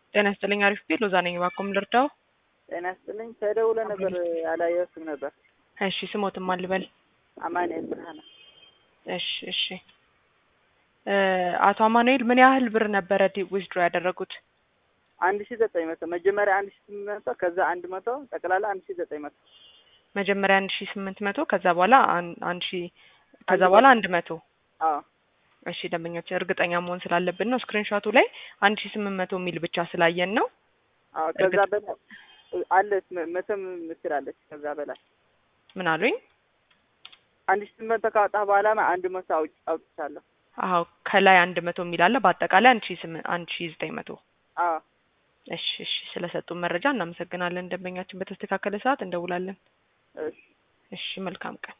ጤና ይስጥልኝ። አሪፍ ቤት ሎዛ ነኝ። እባክዎን ልርዳው? ጤና ይስጥልኝ። ተደውሎ ነበር አላየሁትም ነበር። እሺ ስሞትም አልበል። አማኑኤል ብርሃነ። እሺ እሺ። አቶ አማኑኤል ምን ያህል ብር ነበረ ዊዝድሮ ያደረጉት? አንድ ሺ ዘጠኝ መቶ መጀመሪያ አንድ ሺ ስምንት መቶ ከዛ አንድ መቶ ጠቅላላ አንድ ሺ ዘጠኝ መቶ መጀመሪያ አንድ ሺ ስምንት መቶ ከዛ በኋላ አንድ ሺ ከዛ በኋላ አንድ መቶ አዎ እሺ ደንበኞች እርግጠኛ መሆን ስላለብን ነው። ስክሪንሾቱ ላይ አንድ ሺ ስምንት መቶ የሚል ብቻ ስላየን ነው። አዎ ከዛ በላይ አለች መቶም ምስላለች ከዛ በላይ ምን አሉኝ? አንድ ሺ ስምንት መቶ ካወጣ በኋላ አንድ መቶ አውጭ አውጥቻለሁ። አዎ ከላይ አንድ መቶ የሚል አለ። በአጠቃላይ አንድ ሺ ስምንት አንድ ሺ ዘጠኝ መቶ አዎ እሺ እሺ። ስለሰጡን መረጃ እናመሰግናለን። ደንበኛችን በተስተካከለ ሰዓት እንደውላለን። እሺ እሺ መልካም ቀን